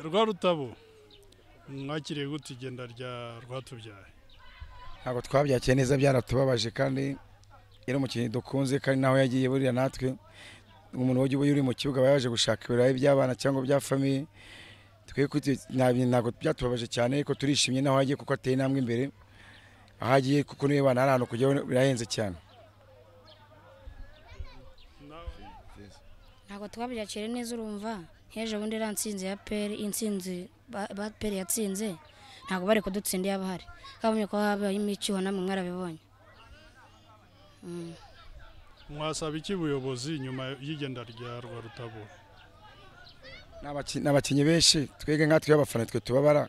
rwa rutabo mwakiriye gute igenda rya rwatubyaye ntabwo twabyakiye neza byaratubabaje kandi yari umukinnyi dukunze kandi naho yagiye buriya natwe umuntu wajya uba uri mu kibuga aba yaje gushaka ibirayi by'abana cyangwa bya famiye twe ntabwo byatubabaje cyane ariko turishimye naho yagiye kuko ateye intambwe imbere aho agiye kuko niwe bana hari ahantu kujya birahenze cyane ntabwo twabyakira neza urumva nk'ejo bundi iriya nsinzi ya peri insinzi ba- ba peri yatsinze ntabwo bari kudutsinda iyo bahari kabonye ko habayemo icyuho namwe mwarabibonye mwasaba iki ubuyobozi nyuma y'igenda rya rwa rutabo Ni abaki- ni abakinnyi benshi twege nkatwe abafana twe tubabara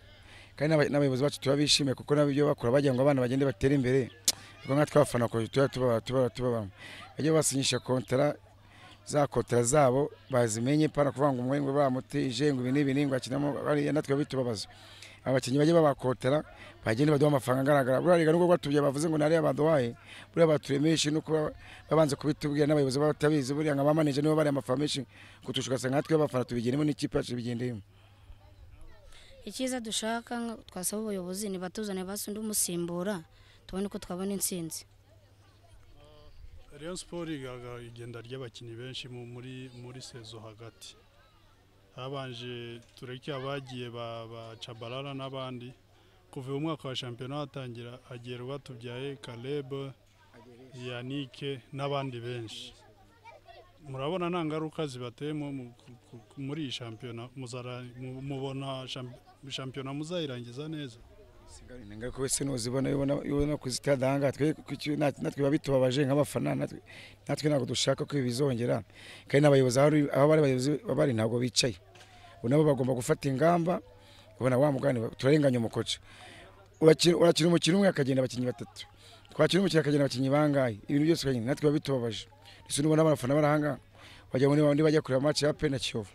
kandi n'aba- n'abayobozi bacu tuba bishimiye kuko nabo ibyo bakora bagira ngo abana bagende batere imbere ariko nkatwe abafana kuko tuba tubabara tubabara tubabara bajya basinyisha kontara za kontara zabo bazimenye pana kuvuga ngo umwe ngo bamutije ngo ibi n'ibi n'ibi ngo akinamo bariya natwe bitubabaza abakinnyi bajya babakontara bagende baduha amafaranga agaragara buriya rega nubwo batubye bavuze ngo nariya baduhaye buriya baturemeshe no kuba babanze kubitubwira n'abayobozi batabizi buriya nka bamanije nibo bari amafaranga menshi kutusha ugasanga natwe abafana tubigendemo n'ikipe yacu ibigendeyemo icyiza dushaka nka- twasaba ubuyobozi nibatuzane basi undi umusimbura tubone uko twabona intsinzi Rayon Sport igaragara igenda ry'abakinnyi benshi mu- muri muri sezo hagati habanje tureke abagiye ba, ba Chabalala n'abandi kuva uyu mwaka wa shampiyona hatangira hagiye Rwatubyaye Caleb Yannick n'abandi benshi murabona nta ngaruka zibateyemo mu- ku- ku- ku- muri iyi shampiyona muzara- mu- mubona shamp- shampiyona muzayirangiza neza ingaruka wese ntuzibona ubona ku sitade aha ngaha twe- ku cyo- nat- natwe biba bitubabaje nk'abafana natwe natwe ntabwo dushaka ko ibi bizongera kandi n'abayobozi aho ari- aho bari abayobozi bari ntabwo bicaye ubu nabo bagomba gufata ingamba ubona wa mugani wa- turarenganya umukoca Uraki- urakina umukino umwe akagenda abakinnyi batatu twakina umukino akagenda abakinnyi bangahe ibintu byose ukagenda natwe biba bitubabaje ndetse n'ubona abafana bari aha ngaha wagira ngo ni babandi bajya kureba match ya pena kiyovu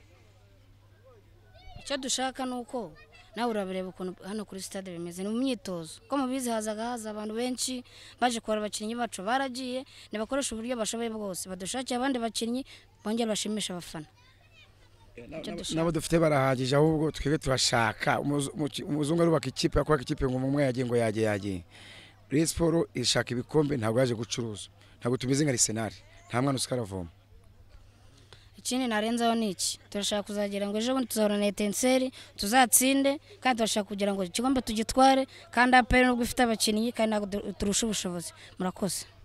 icyo dushaka ni uko nawe urabireba ukuntu hano kuri sitade bimeze ni mu myitozo ko mubizi hazaga haza abantu benshi baje kubara abakinnyi bacu baragiye nibakoresha uburyo bashoboye bwose badushakire abandi bakinnyi bongere bashimisha abafana Icyo N'abo- dushaka. n'abo dufite barahagije ahubwo twebwe turashaka Umuzu- umuki- umuzungu arubaka ikipe yakubaka ikipe ngo umwe yagiye ngo yagiye yagiye Rayon Sport ishaka ibikombe ntabwo yaje gucuruza ntabwo tumeze nka Arsenal nta mwana usikaravoma ikindi narenzaho ni iki turashaka kuzagira ngo ejo bundi tuzahorana etenseri tuzatsinde kandi turashaka kugira ngo igikombe tugitware kandi aperi nubwo ifite abakinnyi kandi ntabwo du- turusha ubushobozi murakoze